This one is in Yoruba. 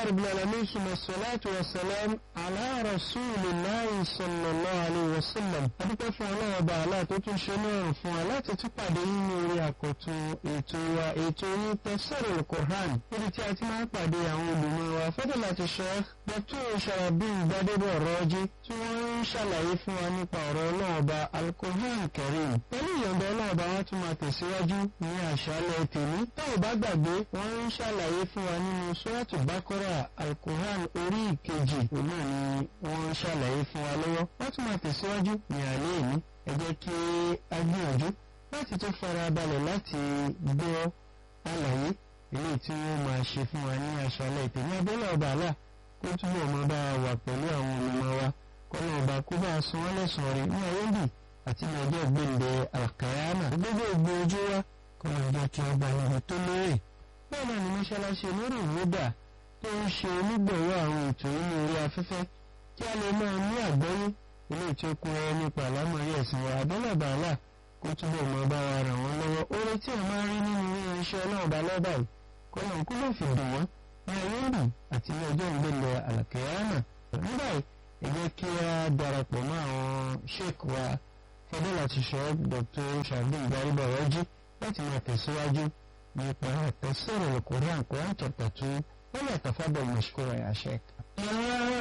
رب العالمين ثم الصلاة والسلام على رسول الله صلى الله عليه وسلم adúpẹ́ fún ọlọ́run ọba àlá tó tún ṣe náà fún wa láti tún pàdé nínú orí àkọ́tún ètò wa ètò yín tafsirul Qur'an níbi tí a ti máa ń pàdé àwọn olùmọ̀ wa fadilati Sheikh Dr. Sharafdeen Gbadebo Raji tí wọ́n ń ṣàlàyé fún wa nípa ọ̀rọ̀ ọlọ́run ọba Al-Qur'an Karim pẹ̀lú ìyọ̀ǹda ọlọ́run ọba wọn tún máa tẹ̀síwájú ní àṣálẹ́ tèmi táwọn bá gbàgbé wọ́n ń ṣàlàyé fún wa nínú Suratu Baqara Al-Qur'an orí ìkejì òun náà ni wọ́n ń ṣàlàyé fún wa lọ́wọ́ wọ́n tún máa tẹ̀síwájú ní alẹ́ ìní ẹ jẹ́ kí a gbìyànjú láti tún fara balẹ̀ láti gbọ́ àlàyé ilé tí wọ́n máa ṣe fún wa ní àṣálẹ́ tèmi abẹ́lẹ̀ ọba àlà kó túbọ̀ máa bá wa wà pẹ̀lú àwọn olùmọ̀ wa kọ́nà ọba kó bá a san wọ́n lẹ́sàn-án rí ní ayélujára àti ní ọjọ́ gbẹ̀ǹdẹ̀ àkàyàmà gbogbo ògbó ojú wa kọ́nà ọjọ́ kí ọba ìlú tó lóore bẹ́ẹ̀ náà ni mọ́ṣáláṣí olórí ìwúdà tó ń ṣe onígbọ̀wọ́ àwọn ètò inú orí afẹ́fẹ́ kí a lè máa ní àgbọ́yé ilé tí ó kún ẹ nípa àlámọ̀rí ẹ̀sìn wa abẹ́lẹ̀ bàálà kó túbọ̀ máa bá wa ràn wọ́n lọ́wọ́ oore tí a máa rí nínú irinṣẹ́ náà bá lọ́bà yìí kọ́nà kó lè fi dùn wọ́n ní ayélujára àti ní ọjọ́ ìgbélé àlàkẹ́yàmà nígbà yìí ẹ jẹ́ kí a darapọ̀ mọ́ àwọn sheik wa fadilati Sheikh Dr. Sharafdeen Gbadebo Raji láti máa tẹ̀síwájú nípa tafsirul Qur'an Quran chapter two wọ́n lè tafadal mashkura ya sheik.